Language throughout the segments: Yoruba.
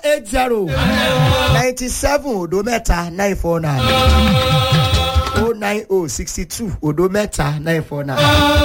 eight zero ninety seven odo mẹ́ta nine four nine o nine o sixty two odo mẹ́ta nine four nine.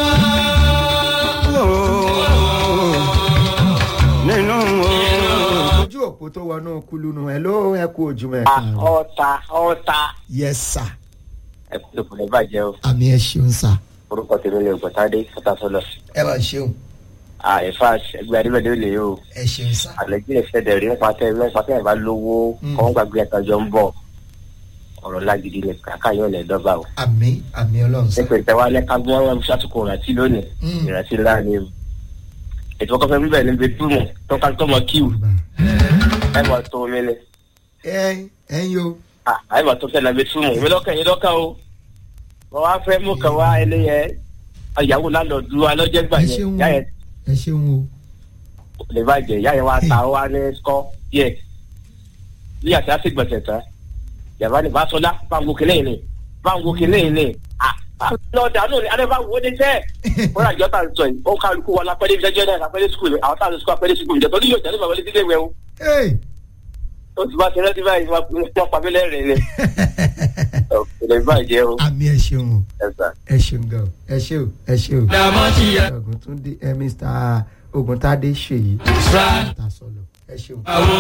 nínú ojú òpó tó wọnú kulunu ẹ ló ẹ kú ojúmọ́ ẹ káàárọ̀. ọ̀tà ọ̀tà yes sir ẹ̀kú ló kùnú bàjẹ́ o àmì ẹ ṣeun sir orúkọ tèmi lè gbọ̀tádé fọ́tàsọ́lọ̀ ẹ máa ṣeun àìfà ẹgbẹ́ adébẹ̀dẹ́ lè o ẹ ṣeun sir. àlẹ́jì ìṣẹ̀dẹ̀ rí nípa tẹ́ nípa tẹ́ ẹ̀ bá lówó Mm. kọ́ ń gbàgbé ẹ̀tọ́jọ́ ń bọ̀ ọ̀rọ̀ lágídí ni kàkà yóò lẹ̀ dọ́gba o àmì àmì ọlọ́run sir. nípa ìtẹ́wá lẹ́ka gbọ́n wọn ṣàtúkọ̀ ìrántí lónìí Mm. ìrántí ńlá ni o ètò ọkọ̀ fẹ́ bíbẹ̀ níbi túmù tó ká tó mọ kíw ẹ mọ̀ tó omi ni ẹ ẹ ń yo Ah, ẹ mọ̀ tó fẹ́ nàbẹ túmù èmi lọ́kàn yín lọ́kàn o wọ́n wá fẹ́ mú kàn wá ẹlẹ́yẹ ìyàwó lálọ́ọ̀dù alọ́jẹ́gbà ẹ yẹn ṣeun yá o yẹn ẹ ṣeun o lè bàjẹ́ ìyá yẹn wá ta wá ní skọ́ díẹ̀ bí àti àti gbọ̀nsẹ̀ tán yàrá ni bàtọ́lá báńgò kìnìún yìí ni báńgò kìnìún yìí ni lọ́ọ̀dà náà ni adé bá wo ní sẹ́ wọ́n rà jọ́ta sọ yìí ó kálukú wọn lápẹ́lẹ́ ìfẹ́jọ́ náà lápẹ́lẹ́ sukùl àwọn táwọn sukùl apẹ́lẹ́ sukùl ìjọ tó ní yóò jáde bàbá létí léwẹ́ o Hey! ó ti bá tẹ́lẹ̀ tí báyìí wọ́n pa mí lẹ́rìn ni lè bàjẹ́ o àmì ẹ ṣeun o ẹ̀sà. ẹ ṣeun gan o ẹ ṣe o ẹ ṣe o. oguntunde ẹ mr oguntade ṣèyí. ta sọlọ ẹ ṣeun.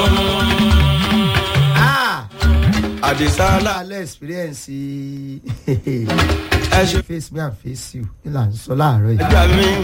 ah àdìsálà alẹ́ experience ẹ ṣe face me and face you ní là ń sọ láàárọ̀ yìí. ẹgbà mi